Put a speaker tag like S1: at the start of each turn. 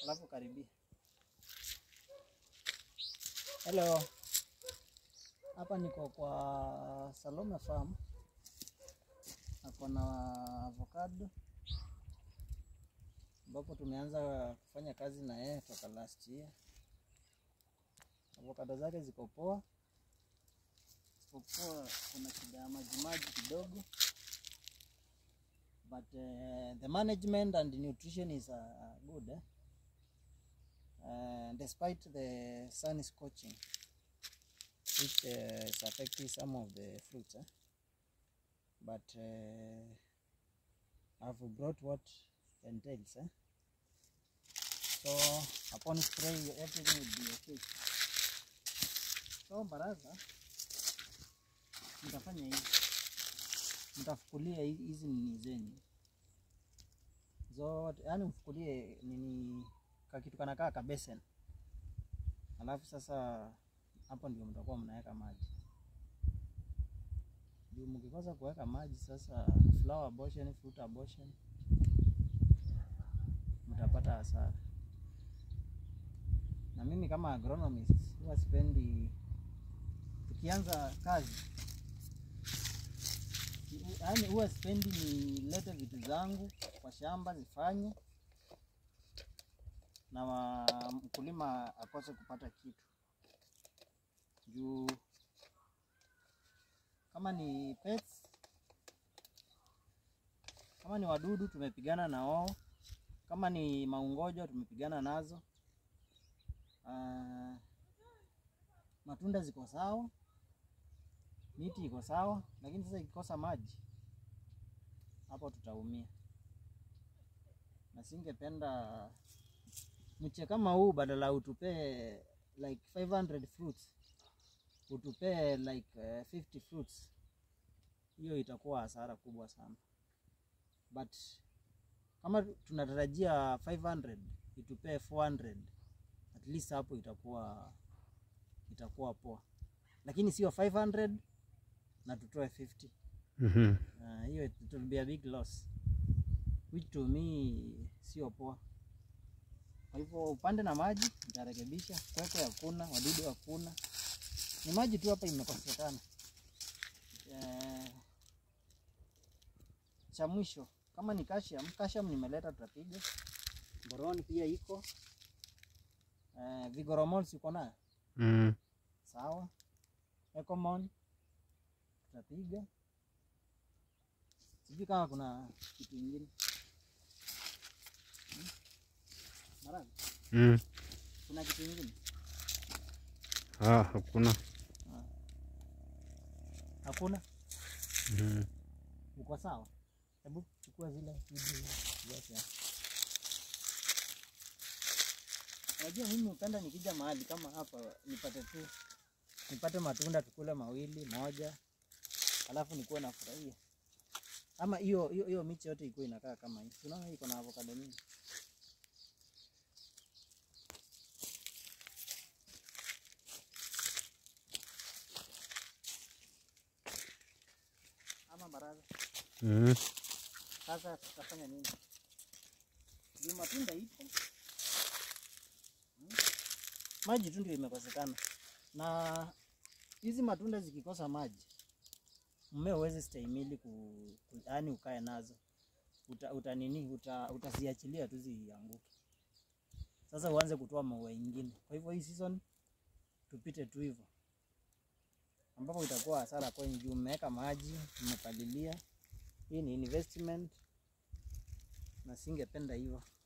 S1: alafu karibia. Hello, hapa niko kwa Salome Farm, ako na avocado ambapo tumeanza kufanya kazi na yeye toka last year. Avocado zake ziko poa, isipokuwa kuna shida ya majimaji kidogo but uh, the management and nutrition is uh, good eh? uh, despite the sun scorching which uh, is affecting some of the fruits eh? but uh, I've brought what entails eh? so upon spray everything will be okay so baraza nitafanya hivi mtafukulia hi- hizi nini zenyu zote, yani mfukulie nini kakitu kanakaa kabesen, alafu sasa hapo ndio mtakuwa mnaweka maji juu. Mkikosa kuweka maji, sasa flower abortion, fruit abortion, mtapata hasara. Na mimi kama agronomist huwa sipendi tukianza kazi yaani huwa sipendi nilete vitu zangu kwa shamba zifanye na wa- mkulima akose kupata kitu juu kama ni pets, kama ni wadudu tumepigana na wao, kama ni maungojo tumepigana nazo. Ah, matunda ziko sawa, miti iko sawa, lakini sasa ikikosa maji hapo tutaumia, na singependa mche kama huu badala utupee like 500 fruits utupee like uh, 50 fruits, hiyo itakuwa hasara kubwa sana, but kama tunatarajia 500 itupee 400 at least hapo itakuwa itakuwa poa, lakini sio 500 na tutoe 50
S2: Mhm.
S1: Uh, hiyo it will be a big loss which to me sio poa. Kwa hivyo upande na maji nitarekebisha, kwekwe hakuna, wadudu hakuna, ni maji tu hapa imekosekana. Eh, cha mwisho kama ni calcium, calcium nimeleta tutapiga. Boron pia iko. Eh, Vigoromol siko nayo
S2: Mm.
S1: sawa. Ecomon tutapiga. Sijui kama kuna kitu ingine. Hmm? Maragi,
S2: Mm.
S1: kuna kitu ingine?
S2: Ah, hakuna.
S1: Hakuna?
S2: Mm.
S1: Uko sawa? Hebu chukua zile video zote. Unajua mimi hupenda nikija mahali kama hapa nipate tu nipate matunda tukule mawili moja, alafu nikuwe nafurahia. Ama hiyo hiyo hiyo michi yote ikuwe inakaa kama hii. Unaona hii iko na avocado mingi. Ama baraza.
S2: Mm.
S1: Sasa tutafanya nini? Juu matunda ipo, Hmm. maji tu ndio imekosekana, na hizi matunda zikikosa maji, mmea huwezi stahimili ku, ku, yani ukae nazo uta, uta nini uta, utaziachilia tu zianguke. Sasa uanze kutoa maua ingine. Kwa hivyo hii season tupite tu hivyo, ambapo itakuwa hasara kwenye juu mmeweka maji, mmepalilia. Hii ni investment na singependa hivyo.